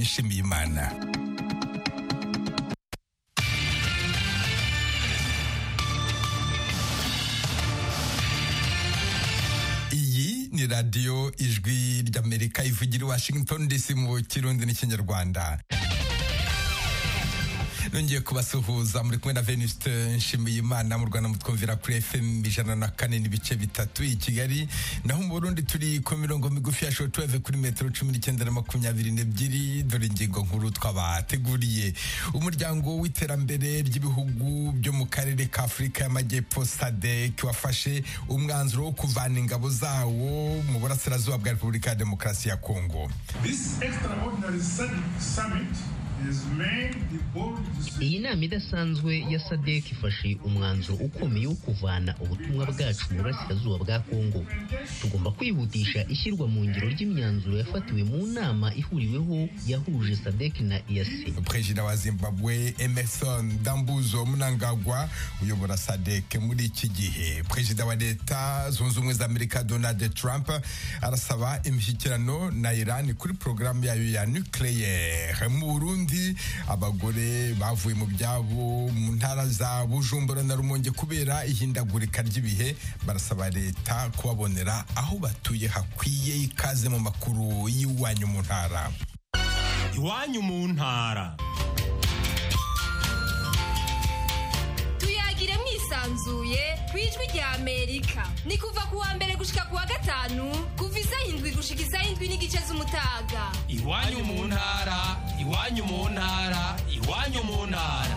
nshimiye imana iyi ni radiyo ijwi ry'amerika ivugira i washington dc mu kirundi n'ikinyarwanda nongeye kubasuhuza muri kumwe na venuste nshimiyimana mu rwanda mutwumvira kuri fm ijana na kane n'ibice bitatu i kigali naho mu burundi turi ku mirongo migufi ya shotuweve kuri metero cumi n'icyenda na makumyabiri n'ebyiri dore ingingo nkuru twabateguriye umuryango w'iterambere ry'ibihugu byo mu karere ka afurika y'amajyepfo sadek wafashe umwanzuro wo kuvana ingabo zawo mu burasirazuba bwa repubulika ya demokarasi ya kongo This extraordinary sud- summit has made the bold decision. iyi nama idasanzwe ya sadek ifashe umwanzuro ukomeye wo kuvana ubutumwa bwacu mu burasirazuba bwa kongo tugomba kwihutisha ishyirwa mu ngiro ry'imyanzuro yafatiwe mu nama ihuriweho yahuje sadek na iyasi perezida wa zimbabwe emerson dambuzo munangagwa uyobora sadek muri iki gihe perezida wa leta zunze ubumwe za amerika donald trump arasaba imishyikirano na iran kuri porogaramu yayo ya nucleaire mu burundi abagore bavuye mu byabo mu ntara za bujumbura na rumonge kubera ihindagurika ry'ibihe barasaba leta kubabonera aho batuye hakwiye ikaze mu makuru y'iwanyu mu ntara iwanyu mu ntara tuyagire mwisanzuye ku ijwi rya amerika ni kuva ku wa mbere gushika ku wa gatanu kuva isaha indwi gushika isaha indwi n'igice z'umutaga iwanyu mu ntara iwanyu mu ntara iwanyu mu ntara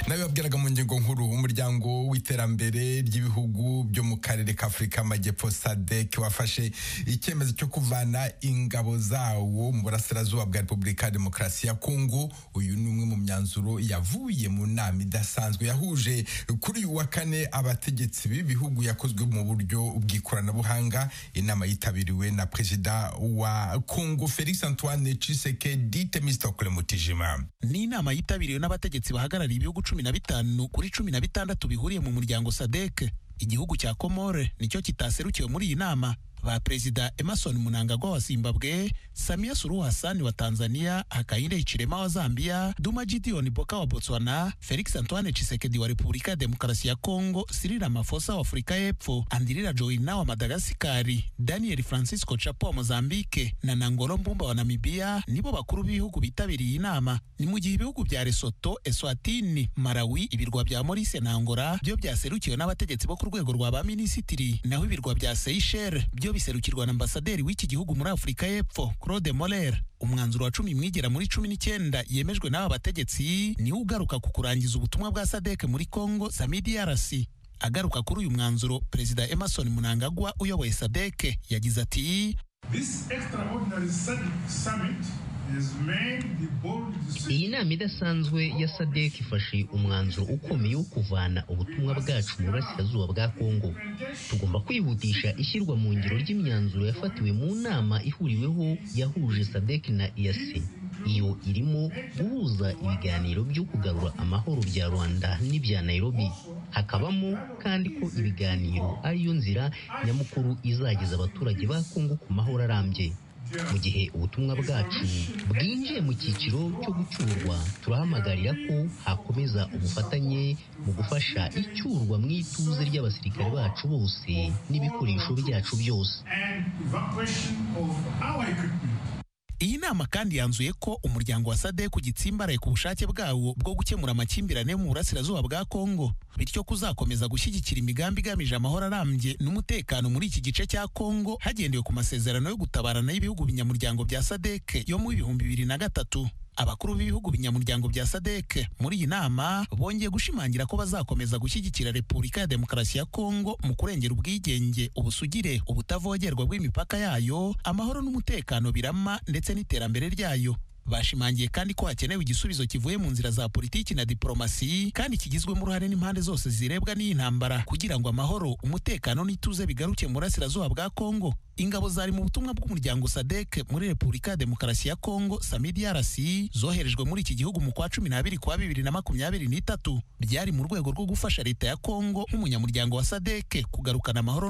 nabibabwiraga mu ngingo nkuru umuryango w'iterambere ry'ibihugu byo mu karere ka afurika y'amajyepfo sadek wafashe icyemezo cyo kuvana ingabo zawo mu burasirazuba bwa repubulika ya demokarasi ya kongo uyu ni umwe mu myanzuro yavuye mu nama idasanzwe yahuje kuri uyu wa kane abategetsi b'ibihugu yakozwe mu buryo bw'ikoranabuhanga inama yitabiriwe na perezida wa kongo felix antoine tshisekedi temistokule mutijima ni inama yitabiriwe n'abategetsi bahagarariye ibihugu cumi na bitanu kuri cumi na bitandatu bihuriye mu muryango sadek igihugu cya komore nicyo kitaserukiwe muri iyi nama ba perezida emerson mnangagwa wa zimbabwe samia suluhu hassan wa tanzania hakainde hichilema wa zambia duma gideon boka wa botswana felix antoine chisekedi wa repubulika ya demokarasi ya congo cyril ramaphosa wa afurika y'epfo andilila joina wa madagasikari daniel francisco chapo wa mozambike na nangolo mbumba wa namibia nibo bakuru b'ibihugu bitabiriye iyi nama ni mu gihe ibihugu bya lesoto eswatini malawi ibirwa bya morise na angola byo byaserukiwe n'abategetsi bo ku rwego rwa ba minisitiri naho ibirwa bya seyisheli byo biserukirwa na ambasaderi w'iki gihugu muri afurika y'epfo claude moller umwanzuro wa cumi mwigera muri cumi n'icyenda yemejwe n'aba bategetsi niwo ugaruka ku kurangiza ubutumwa bwa sadek muri congo samidrc agaruka kuri uyu mwanzuro perezida emerson munangagwa uyoboye sadek yagize ati This extraordinary sud- summit has made the bold iyi decision. nama idasanzwe ya sadek ifashe umwanzuro ukomeye wo kuvana ubutumwa bwacu mu burasirazuba bwa kongo tugomba kwihutisha ishyirwa mu ngiro ry'imyanzuro yafatiwe mu nama ihuriweho yahuje sadek na iyasi iyo irimo guhuza ibiganiro byo kugarura amahoro bya rwanda n'ibya nairobi hakabamo kandi ko ibiganiro ariyo nzira nyamukuru izageza abaturage ba kongo ku mahoro arambye mu gihe ubutumwa bwacu bwinjiye mu cyiciro cyo gucyurwa turahamagarira ko hakomeza ubufatanye mu gufasha icyurwa mu ituze ry'abasirikare bacu bose n'ibikoresho byacu byose and evacuation of our equipment. iyi nama kandi yanzuye ko umuryango wa sadek ugitsimbaraye ku bushake bwawo bwo gukemura amakimbirane mu burasirazuba bwa kongo bityo kuzakomeza gushyigikira imigambi igamije amahoro arambye n'umutekano muri iki gice cya kongo hagendewe ku masezerano yo gutabarana y'ibihugu binyamuryango bya sadek yo mu bihumbi bibiri na gatatu abakuru b'ibihugu binyamuryango bya sadek muri iyi nama bongeye gushimangira ko bazakomeza gushyigikira repubulika ya demokarasi ya kongo mu kurengera ubwigenge ubusugire ubutavogerwa bw'imipaka yayo amahoro n'umutekano birama ndetse n'iterambere ryayo bashimangiye kandi ko hakenewe igisubizo kivuye mu nzira za politiki na diporomasi kandi kigizwemo uruhare n'impande zose zirebwa n'iyi ntambara kugira ngo amahoro umutekano n'ituze bigaruke mu burasirazuba bwa kongo ingabo zari mu butumwa bw'umuryango sadek muri repubulika ya demokarasi ya kongo samidrc zoherejwe muri iki gihugu mu kwa cumi n'abiri kwa bibiri na makumyabiri n'itatu byari mu rwego rwo gufasha leta ya kongo nk'umunyamuryango wa sadek kugarukana amahoro n'umutekano